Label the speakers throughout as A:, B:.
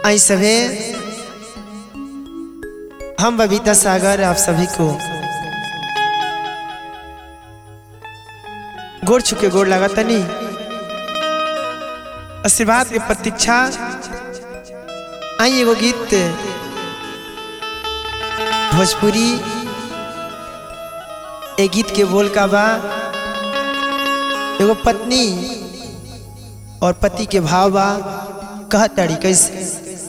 A: आई सभे हम बबीता सागर आप सभी को गोड़ छुके गोड़ लगा तनी आशीर्वाद के प्रतीक्षा आई एगो गीत भोजपुरी ए गीत के बोल का बा एगो पत्नी और पति के भाव बा कह ताड़ी कैसे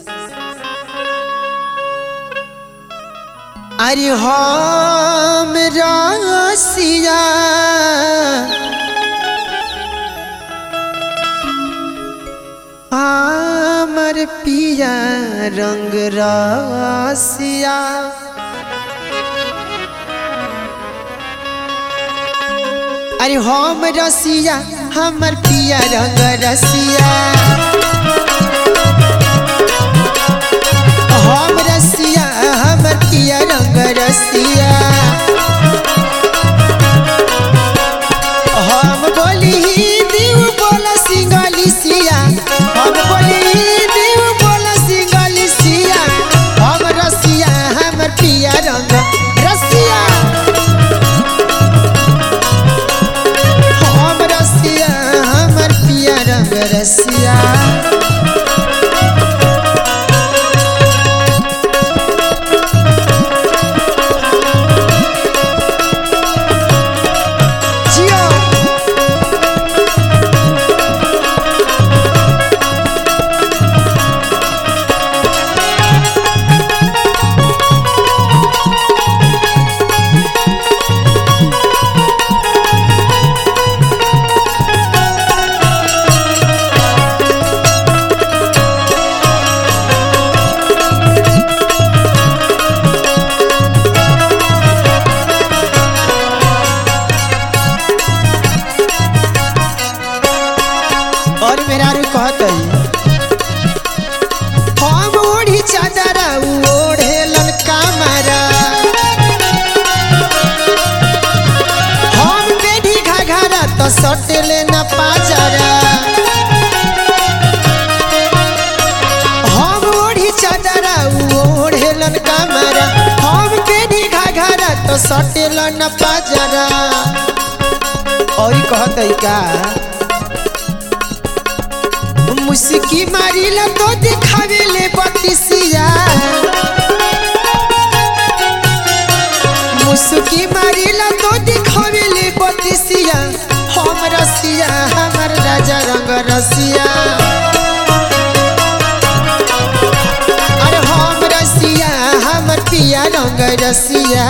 A: अरे हम रसिया हमर पिया रंग रसिया अरे हम रसिया हमर पिया रंग रसिया हम रसिया हमर पिया रंग रसिया हम बोली दीव बोला सिंगली सिया हम बोली दीव बोला सिंगली सिया हम रसिया हमर पिया रंग रसिया हम रसिया हमर पिया रंग रसिया जियो और मेरा रू कहत हम ओढ़ी चादर ओढ़े ललका मारा हम बेढ़ी घाघरा तो सटेले न पाजरा हम ओढ़ी चादर ओढ़े ललका मारा हम बेढ़ी घाघरा तो सटेल न पाजरा और कहत का मुस्की मारिला तो दिखावे ले बतिसिया मुस्की मारिला तो दिखावे ले बतिसिया हम रसिया हमर राजा रंग रसिया अरे हम रसिया हमर पिया रंग रसिया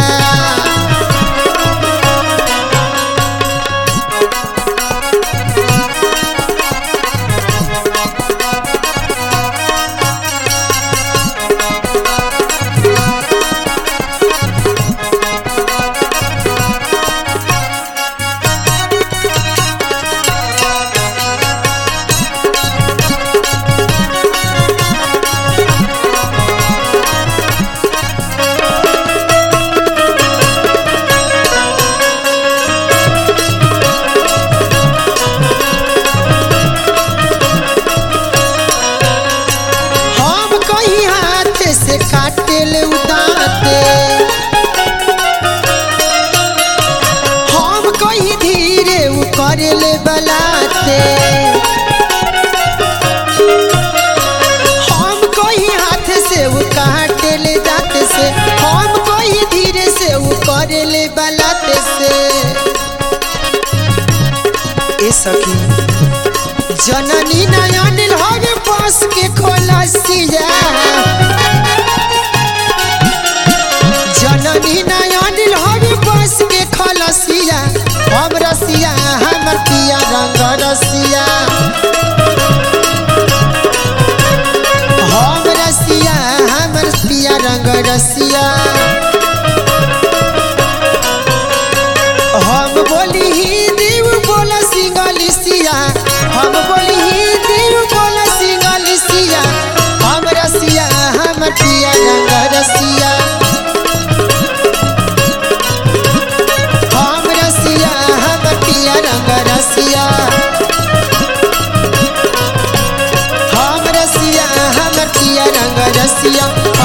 A: हम कहीं हाथ से काटे ले उदाते हम कहीं धीरे उ करे ले बलाते हम कहीं हाथ से उ काटे ले दाते से हम कहीं धीरे से उ करे ले बलाते से ए सखी जननी नयन हवे पास के खोलसिया जननी नयन हवे पास के खोलसिया हम रसिया हमर पिया रंग रसिया हम रसिया हमर पिया रंग रसिया हम बोली ही देव बोला सिंगली सिया हम बोली ही देव बोला सिंगली सिया हम रसिया हम पिया रंग रसिया हम रसिया हम पिया रंग रसिया रसिया